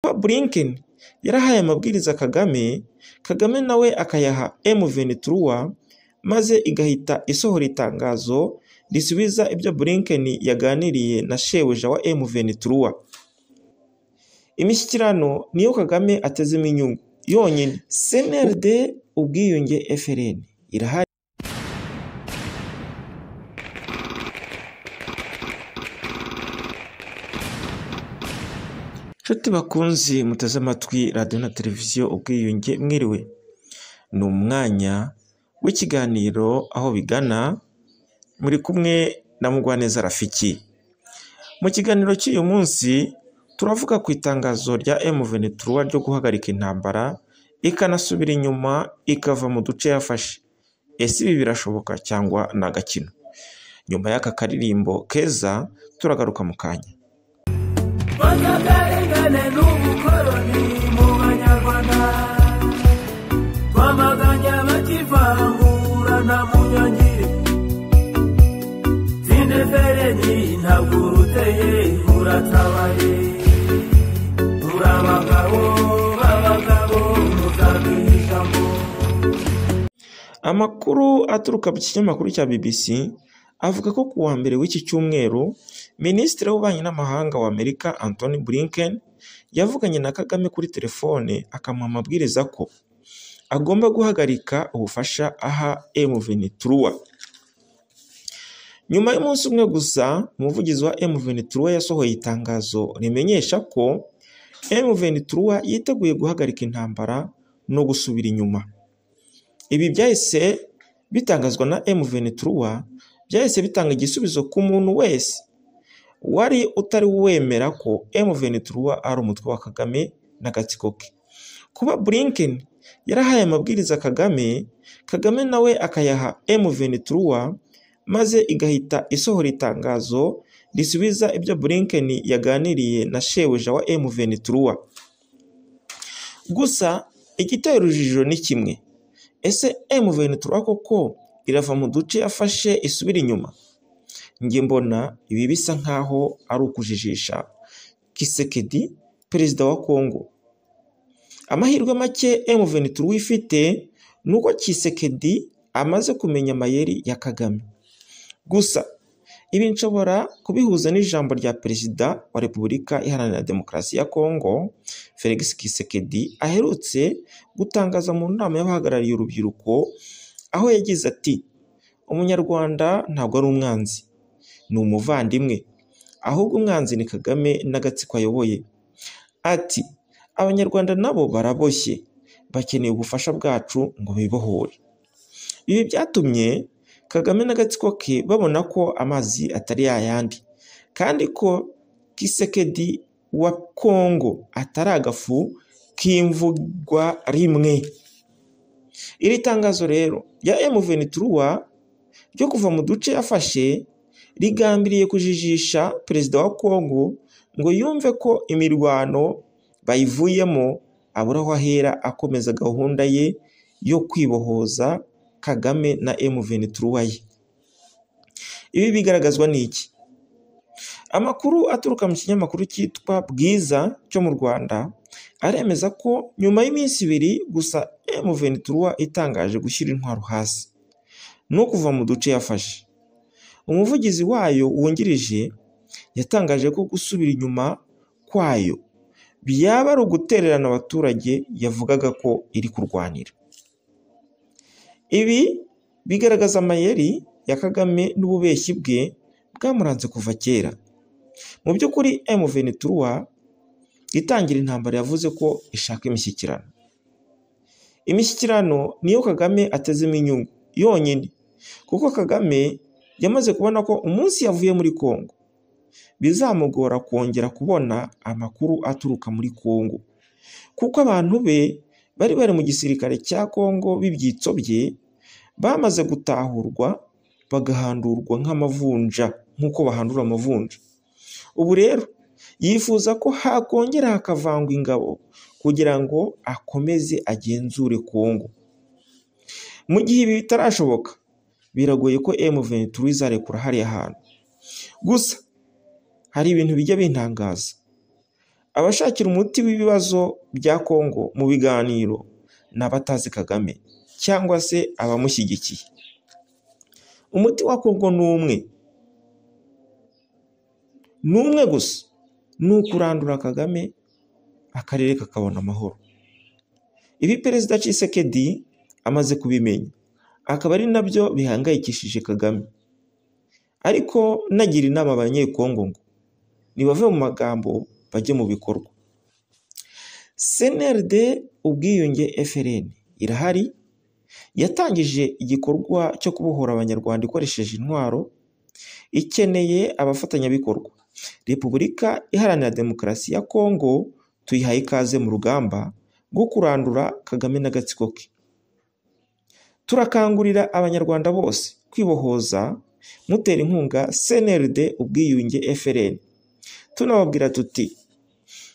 witwa Blinken yarahaye amabwiriza Kagame, Kagame nawe akayaha M23 maze igahita isohora itangazo risubiza ibyo Blinken yaganiriye na shebuja wa M23. Imishyikirano niyo Kagame atezemo inyungu yonyine. CNRD ubwiyunge FLN irahari Nshuti bakunzi muteze amatwi radiyo na televiziyo ubwiyunge mwiriwe, ni umwanya w'ikiganiro aho bigana muri kumwe na Mugwaneza Rafiki. Mu kiganiro cy'uyu munsi turavuga ku itangazo rya M23 ryo guhagarika intambara ikanasubira inyuma ikava mu duce yafashe. Ese ibi birashoboka cyangwa ni agakino? Nyuma y'aka karirimbo keza turagaruka mu kanya. bakagarengane n'ubukoroni mu banyarwanda twamaganya bakivangura na munyonyi tindefereni ntabwo uruteye uratabaye muri abagabo b'abagabo muzabihitamo Amakuru aturuka mu kinyamakuru cya BBC avuga ko ku wa mbere w'iki cyumweru Minisitiri w'Ububanyi n'Amahanga wa Amerika Antony Blinken yavuganye na Kagame kuri telefone akamuha amabwiriza ko agomba guhagarika ubufasha aha M23. Nyuma y'umunsi umwe gusa umuvugizi wa M23 yasohoye itangazo rimenyesha ko M23 yiteguye guhagarika intambara no gusubira inyuma. Ibi byahise bitangazwa na M23 byahise bitanga igisubizo ku muntu wese wari utari wemera ko M23 ari umutwe wa Kagame n'agatsiko ke. Kuba Blinken yarahaye amabwiriza Kagame, Kagame nawe akayaha M23 maze igahita isohora itangazo risubiza ibyo Blinken yaganiriye na shebuja wa M23. Gusa igiteye urujijo ni kimwe. Ese M23 koko irava mu duce yafashe isubira inyuma? Njye mbona ibi bisa nk'aho ari ukujijisha Kisekedi, perezida wa Kongo. Amahirwe make M23 ifite ni uko Kisekedi amaze kumenya amayeri ya Kagame. Gusa ibi nshobora kubihuza n'ijambo rya perezida wa Repubulika Iharanira Demokarasi ya Kongo, Felix Kisekedi, aherutse gutangaza mu nama y'abahagarariye urubyiruko, aho yagize ati umunyarwanda ntabwo ari umwanzi, ni umuvandimwe, ahubwo umwanzi ni Kagame n'agatsiko ayoboye. Ati abanyarwanda nabo baraboshye, bakeneye ubufasha bwacu ngo bibohore. Ibi byatumye Kagame n'agatsiko ke babona ko amazi atari yayandi, kandi ko Kisekedi wa Kongo atari agafu k'imvugwa rimwe. Iri tangazo rero rya M23 ryo kuva mu duce yafashe rigambiriye kujijisha perezida wa Kongo ngo yumve ko imirwano bayivuyemo abura aho ahera akomeza gahunda ye yo kwibohoza Kagame na M23 ye. Ibi bigaragazwa n'iki? Amakuru aturuka mu kinyamakuru cyitwa Bwiza cyo mu Rwanda aremeza ko nyuma y'iminsi ibiri gusa M23 itangaje gushyira intwaro hasi no kuva mu duce yafashe. Umuvugizi wayo wungirije yatangaje ko gusubira inyuma kwayo byaba ari ugutererana abaturage yavugaga ko iri kurwanira. Ibi bigaragaza amayeri ya Kagame n'ububeshyi bwe bwamuranze kuva kera. Mu by'ukuri M23 itangira intambara yavuze ko ishaka imishyikirano. Imishyikirano niyo Kagame atezemo inyungu yonyine kuko Kagame yamaze kubona ko umunsi yavuye muri Kongo bizamugora kongera kubona amakuru aturuka muri Kongo kuko abantu be bari bari mu gisirikare cya Kongo b'ibyitsobye bamaze gutahurwa bagahandurwa nk'amavunja nk'uko bahandura amavunja ubu rero yifuza ko hakongera hakavangwa ingabo kugira ngo akomeze agenzure Kongo mu gihe ibi bitarashoboka biragoye ko M23 izarekura hariya hantu gusa hari ibintu bijya bintangaza abashakira umuti w'ibibazo bya kongo mu biganiro ni abatazi kagame cyangwa se abamushyigikiye umuti wa kongo ni umwe ni umwe gusa ni ukurandura kagame akarere kakabona amahoro ibi perezida Tshisekedi amaze kubimenya akaba ari nabyo bihangayikishije kagame ariko nagira inama abanyekongo ngo nibave mu magambo bajye mu bikorwa cnrd ubwiyunge frn irahari yatangije igikorwa cyo kubohora abanyarwanda ikoresheje intwaro ikeneye abafatanyabikorwa repubulika iharanira demokarasi ya kongo tuyihaye ikaze mu rugamba rwo kurandura kagame n'agatsiko ke turakangurira abanyarwanda bose kwibohoza mutera inkunga cnrd ubwiyunge frn tunababwira tuti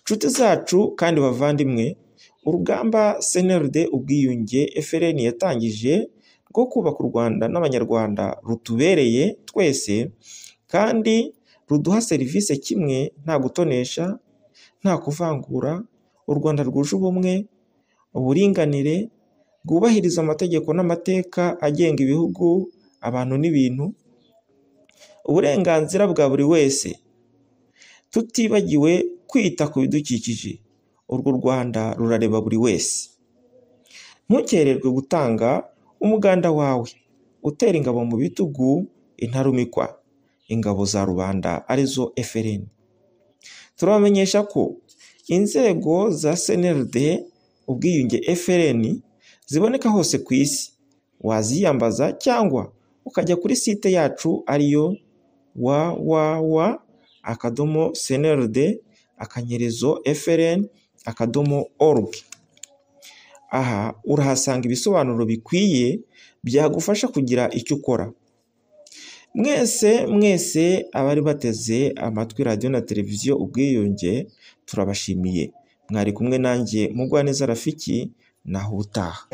nshuti zacu kandi bavandimwe urugamba cnrd ubwiyunge frn yatangije rwo kubaka u rwanda n'abanyarwanda rutubereye twese kandi ruduha serivisi kimwe nta gutonesha nta kuvangura u rwanda rwuje ubumwe uburinganire rwubahiriza amategeko n'amateka agenga ibihugu abantu n'ibintu uburenganzira bwa buri wese tutibagiwe kwita ku bidukikije urwo rwanda rurareba buri wese ntukererwe gutanga umuganda wawe utera ingabo mu bitugu intarumikwa ingabo za rubanda arizo FLN turabamenyesha ko inzego za CNRD ubwiyunge FLN ziboneka hose ku isi waziyambaza cyangwa ukajya kuri site yacu ariyo www akadomo cnrd akanyerezo frn akadomo org aha urahasanga ibisobanuro bikwiye byagufasha kugira icyo ukora mwese mwese abari bateze amatwi radiyo na televiziyo ubwiyunge turabashimiye mwari kumwe nanjye mugwaneza rafiki naho ubutaha